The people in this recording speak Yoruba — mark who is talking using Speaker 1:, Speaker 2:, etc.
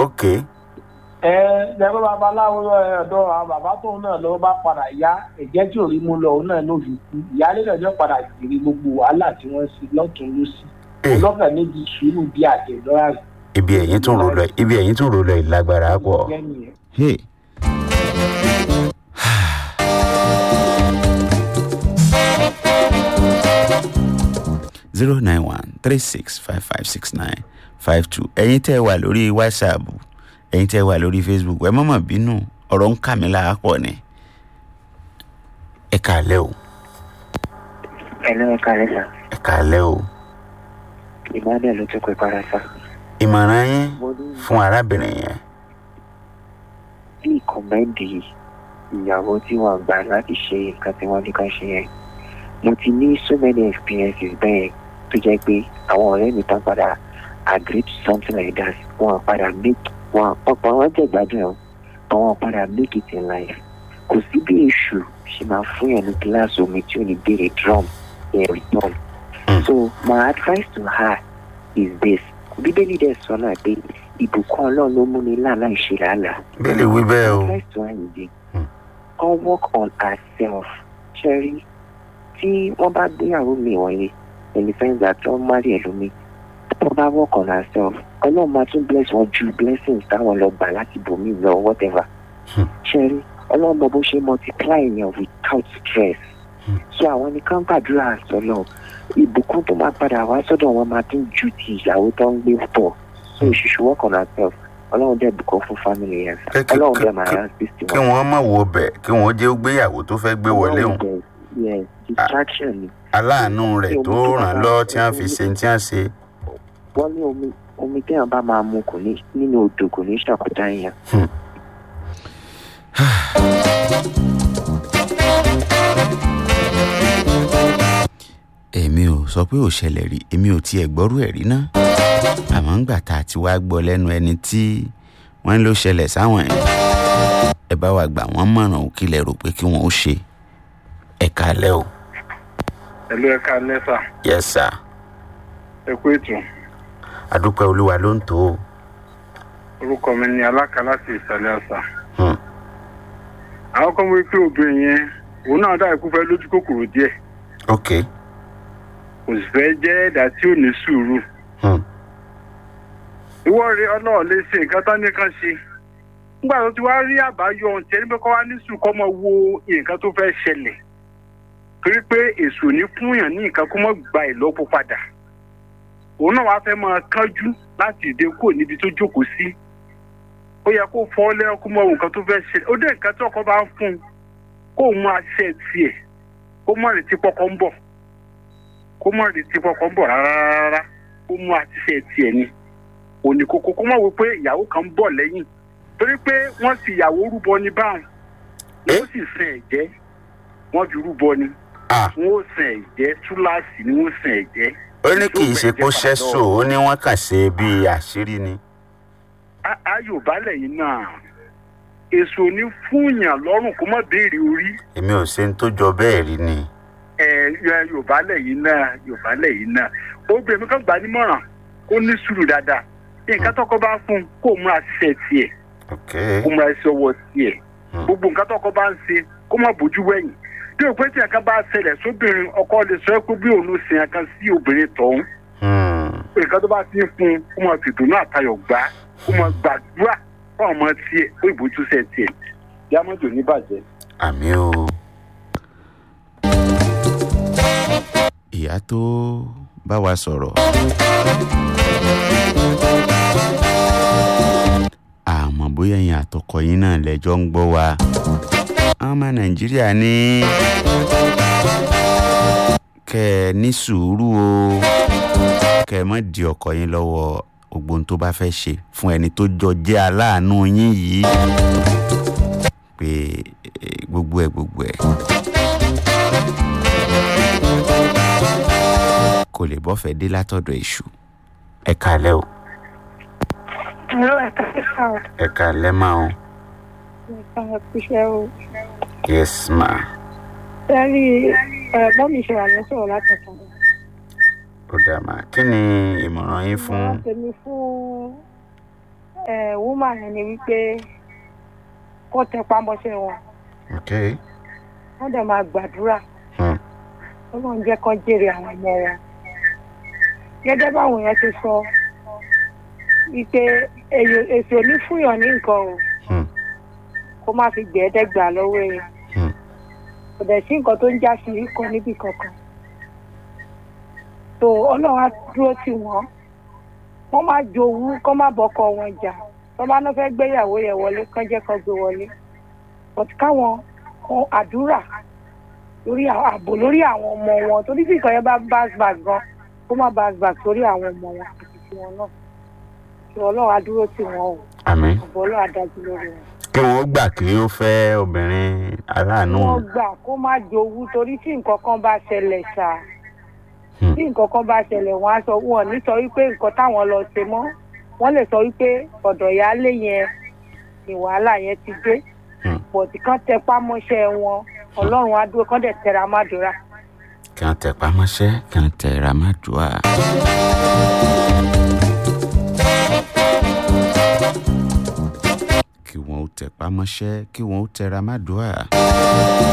Speaker 1: ok
Speaker 2: ẹ lẹ́gbẹ́ babaláwo ọ̀dọ́ àwọn bàbá tóun náà lọ́wọ́ bá padà yá ẹ̀jẹ̀ tí ò rí mú lọ òun náà ló fi kú ìyáálé náà jọ padà jèrè gbogbo wàhálà tí wọ́n ṣe lọ́tún lọ́sí
Speaker 1: Eh.
Speaker 2: ọlọ́kàn níbi sùúrù bí àtẹ̀lọ́rà rẹ̀
Speaker 1: ibi ẹ̀yìn tún rò lọ ibi ẹ̀yìn tún rò lọ ìlágbára pọ̀.
Speaker 2: jẹ́ nìyẹn.
Speaker 1: Hey. zero nine one three six five five six nine five two ẹ̀yin tẹ́ ẹ wà lórí whatsapp ẹ̀yin tẹ́ ẹ wà lórí facebook ẹ mọ̀mọ́ bínú ọ̀rọ̀ ń kà mí láàpọ̀ ni ẹ kàlẹ́ o
Speaker 3: Hello, ẹ káalẹ́ sà.
Speaker 1: ẹ kàlẹ́ o
Speaker 3: Emmanuel ló tún pè para sà.
Speaker 1: ìmọ̀ràn yín
Speaker 3: Mo ní
Speaker 1: fún arábìnrin yẹn
Speaker 3: bí ìkọ̀mẹ́ndì ìyàwó tí wọ́n gbà láti ṣe nǹkan tí wọ́n ní ká ṣe yẹn. Mo ti ní so many experiences bẹ́ẹ̀ tó jẹ́ pé àwọn ọ̀rẹ́ mi tán padà agree to something like that. Wọ́n padà make wọn ọ̀pọ̀ wọn jẹ́ ìgbádùn ẹ̀ but wọ́n padà make it in life. Kò sí bí èṣù ṣe máa fún yẹn ní gíláàsì omi tí ò ní béèrè drum in return.
Speaker 1: Mm.
Speaker 3: So my advice to her is this. Bíbélì dẹ̀ sọ náà pé ìbùkún ọlọ́run ló múni láàlá ìṣe làálàá.
Speaker 1: bẹ́ẹ̀ wí bẹ́ẹ̀ o
Speaker 3: Advice to her is this.
Speaker 1: Mm.
Speaker 3: All work on herself. Ṣẹ́rí tí wọ́n bá gbéyàwó mi wọ̀nyí in the sense that wọ́n má rí ẹlòmíì. Tí wọ́n bá work on herself, ọlọ́run máa tún bless wọn ju blessings táwọn lọ gbà láti bòmí lọ whatever.
Speaker 1: Hmm.
Speaker 3: Ṣẹ́rí ọlọ́run mọ bó ṣe multiply yẹn without stress.
Speaker 1: Hmm.
Speaker 3: So àwọn nìkan gbàdúrà sọ́lọ́ ìbùkún tó máa padà wá sọ́dọ̀ wọn máa tún ju ti ìyàwó tó ń gbé pọ̀. So she should work on herself. Ọlọ́run dẹ̀ bùkún fún family yẹn.
Speaker 1: Kí- kí-
Speaker 3: Ọlọ́run
Speaker 1: kí-
Speaker 3: dẹ̀ máa
Speaker 1: kí-
Speaker 3: yá sí sí
Speaker 1: kí wọ́n má wo bẹ̀ kí wọ́n jẹ́ ó gbéyàwó tó fẹ́ gbé wọlé hùn
Speaker 3: Ọlọ́run dẹ̀- Yes, distraction ni.
Speaker 1: aláàánú rẹ̀ tó ràn lọ́ tí wọ́n fi ṣe tí wọ́n ṣe.
Speaker 3: Wọ́n ní omi omi téèyàn bá máa mu kò ní nínú odò kò ní ṣàkójá yẹn.
Speaker 1: èmi ò sọ pé ò ṣẹlẹ̀ rí èmi ò tiẹ̀ gbọ́rú ẹ̀ rí ná àmọ́ ńgbà tá a ti wá gbọ́ lẹ́nu ẹni tí wọ́n ló ṣẹlẹ̀ sáwọn ẹ̀ ẹ bá wa gbà wọ́n mọ̀ràn ò kílẹ̀ rò pé kí wọ́n ó ṣe ẹ kálẹ̀ o
Speaker 4: ẹlú ẹka lẹsà
Speaker 1: yes sir
Speaker 4: ẹ kú ètò
Speaker 1: adúpẹ́ olúwa ló ń tó o
Speaker 4: orúkọ mi ni aláka láti ìsàlẹ̀ àṣà
Speaker 1: Hmm.
Speaker 4: àwọn kan wí pé obìnrin yẹn òun náà dá ikú fẹ́ lójú kòkòrò díẹ̀
Speaker 1: ok
Speaker 4: kò sì fẹ́ jẹ́ ẹ̀dá tí ò ní sùúrù
Speaker 1: Hmm.
Speaker 4: ìwọ rẹ ọlọ́ọ̀ lè ṣe nǹkan tán ní kan ṣe nígbà tó ti wá rí àbáyọ ohun tẹ́ níbẹ̀ kọ́ wá ní sùn kọ́ mọ wo nǹkan tó fẹ́ ṣẹlẹ̀ torí pé èso ní fúnyàn ní nǹkan kó mọ̀ gba ìlọ́po padà òun náà wàá fẹ́ máa kánjú láti ìdè kúrò níbi tó jókòó sí ó yẹ kó fọ́ lẹ́yìn kó mọ nǹkan tó fẹ́ ṣẹlẹ̀ ó dé nǹkan tí ọkọ bá ń fún un kó mú aṣẹ tiẹ̀ kó mọ̀ retí pọkọ ń bọ̀ kó mọ̀ retí pọkọ ń bọ̀ rárá rárá kó mú aṣẹ tiẹ̀ ni òní kókó kó mọ̀ wí pé ìyàwó kan ń bọ̀ lẹ́yìn torí pé wọ́n sì ìyàwó rúbọ ní báwọn wọ́n sì sin ẹ̀jẹ̀ wọ́n fi rúbọ ni
Speaker 1: ah
Speaker 4: wọ́n ó sin ẹ̀jẹ̀ túláàsì ni wọ́n sin ẹ̀jẹ̀
Speaker 1: ó ní kì í ṣe kó ṣẹ́sò ó ní wọ́n kàn ṣe bíi àṣírí ni
Speaker 4: Á- ayò balẹ̀ yìí náà èso ní fúnyàn lọ́rùn kó má béèrè orí
Speaker 1: èmi ò ṣe ń tó jọ bẹ́ẹ̀ rí ni
Speaker 4: ẹ ẹ, yorùbá lẹ́yìn náà yorùbá lẹ́yìn náà obìnrin kan gbà nímọ̀ràn kó ní sùúrù dáadáa nǹkan tọkọ bá fún un kó múra ṣiṣẹ́ tiẹ̀
Speaker 1: ok
Speaker 4: kó múra ṣiṣẹ́ ọwọ́ tiẹ̀
Speaker 1: Hmm.
Speaker 4: gbogbo nǹkan tọkọ bá ń ṣe kó má bójú wẹ̀yìn bí òpin tí nǹkan bá ṣẹlẹ̀ sóbìnrin ọkọ lè sọ pé bí òun ṣe nǹkan sí obìnrin tọ̀hún
Speaker 1: Hmm.
Speaker 4: nǹkan tó bá ti ń fún un kó máa fìdùn náà tayọ̀ gbá kó máa gbàdúrà fún ọmọ tiẹ̀ ó ìbójúṣe tiẹ̀ jámọ́tò níbàjẹ́.
Speaker 1: àmì o. ìyá tó bá wa sọ̀rọ̀. àmọ́ bóyá ẹ̀yin àtọkọ yín náà lẹ́jọ́ ń gbọ́ wa. àwọn ọmọ nàìjíríà ní kẹ́ ẹ ní sùúrù o kẹ́ ẹ má di ọkọ yín lọ́wọ́ gbogbo ohun tó bá fẹ́ ṣe fún ẹni tó jọ jẹ́ aláàánú yín yìí pé eh, gbogbo ẹ gbogbo ẹ kò lè bọ́fẹ̀ dé látọ̀dọ̀ èṣù ẹ kàlẹ́ o
Speaker 5: Ẹ̀rọ ẹ̀ka sísá ọ̀
Speaker 1: ẹ kàlẹ́ máa o
Speaker 5: ẹ̀ka ẹ̀kúṣẹ́ o.
Speaker 1: yes ma
Speaker 5: Sẹ́rí ẹ̀gbọ́n mi ṣe wà ní sọ̀rọ̀ látọ̀tàn.
Speaker 1: ó dà mà kí ni ìmọ̀ràn yín fún
Speaker 5: Ìmọ̀ràn tèmi fún ẹ wúmà yẹn ni wípé kó tẹ pamọ́ṣẹ́ wọn
Speaker 1: ok
Speaker 5: wọ́n dẹ̀ máa gbàdúrà
Speaker 1: Hmm.
Speaker 5: ọlọ́run jẹ́ kán jèrè àwọn ọmọ wọn gẹ́gẹ́ báwọn yẹn ti sọ wípé èyí- èsì òní fúnyàn ní nǹkan o
Speaker 1: Hmm.
Speaker 5: kó má fi gbẹ̀ẹ́dẹ́gbà lọ́wọ́ èèyàn
Speaker 1: Hmm.
Speaker 5: kò dẹ̀ sí nǹkan tó ń já sí rí kan níbì kankan tó ọlọ́run á dúró tì wọ́n wọ́n má jowú kán má bọ́kọ wọn jà wọ́n bá náà fẹ́ gbéyàwó yẹn wọlé kán jẹ́ kán gbé wọlé but káwọn kan àdúrà lórí àwọn- ààbò lórí àwọn ọmọ wọn torí tí nǹkan yẹn bá bounce back gan kó má bounce back sórí àwọn ọmọ wọn àti tiwọn náà tí ọlọ́run á dúró tì wọ́n o
Speaker 1: àmín
Speaker 5: àbọ̀ ọlọ́run á dájú lórí wọn.
Speaker 1: kí wọ́n gbà kí ó fẹ́ obìnrin aláàánú
Speaker 5: wọ́n gbà kó má jowú torí tí nǹkan kan bá ṣẹlẹ̀ ṣá
Speaker 1: Hmm.
Speaker 5: tí nǹkan kan bá ṣẹlẹ̀ wọ́n á sọ wọn ní sọ wípé nǹkan táwọn lọ ṣe mọ́ wọ́n lè sọ wípé ọ̀dọ̀ ìyáálé yẹn ni wàhálà yẹn ti dé
Speaker 1: Hmm.
Speaker 5: bọ̀dì kan tẹpá mọ́ṣẹ́ wọn ọlọ́run á dúró kán dẹ̀ tẹra mádùúrà.
Speaker 1: kí wọ́n tẹ pamọ́ṣẹ́ kí wọ́n tẹ ramadua. kí wọ́n ó tẹ pamọ́ṣẹ́ kí wọ́n ó tẹ ramadua.